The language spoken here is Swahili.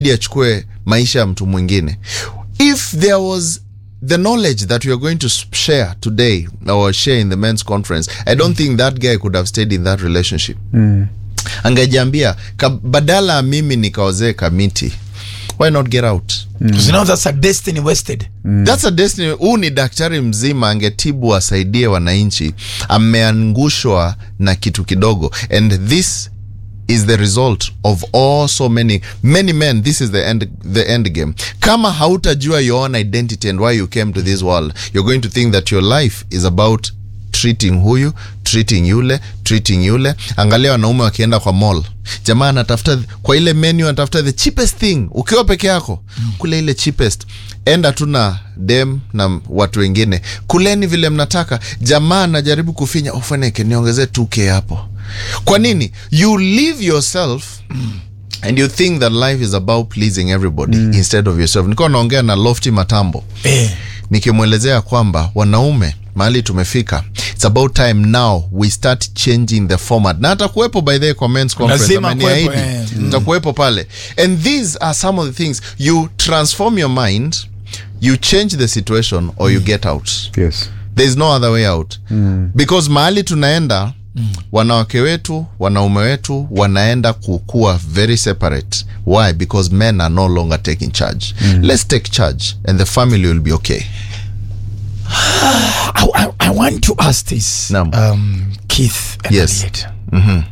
ili achukue maisha ya mtu mwingine if there was the knowledge that we are going to share today or share in the men's conference i don't think that guy could have stayed in that relationship angejiambia ka- badala ya mimi nikaozee kamiti why not get out Because you know that's a destiny wasted. That's a destiny. Huu ni daktari mzima angetibu asaidie wananchi, ameangushwa na kitu kidogo, and this is the result of all so many many men. This is the end, the end game. Kama hautajua your own identity and why you came to this world, you're going to think that your life is about treating huyu treating yule treating yule. Angalia wanaume wakienda kwa mall, jamaa anatafuta kwa ile menu, anatafuta the cheapest thing. Ukiwa peke yako kule ile cheapest, enda tu na dem na watu wengine, kuleni vile mnataka. Jamaa anajaribu kufinya, ufaneke niongezee 2k hapo. Kwa nini? You live yourself and you think that life is about pleasing everybody instead of yourself. Nilikuwa naongea na Lofty Matambo Eh. nikimwelezea kwamba wanaume mahali tumefika it's about time now we start changing the format na atakuwepo by the way kwa men's conference Lazima ameniahidi kuwepo, eh. nitakuwepo pale and these are some of the things you transform your mind you change the situation or you get out Yes. there is no other way out because mahali tunaenda wanawake wetu wanaume wetu wanaenda kukua very separate why because men are no longer taking charge let's take charge and the family will be okay I, I, I want to ask this, Naam. um, Keith and Yes. Harriet.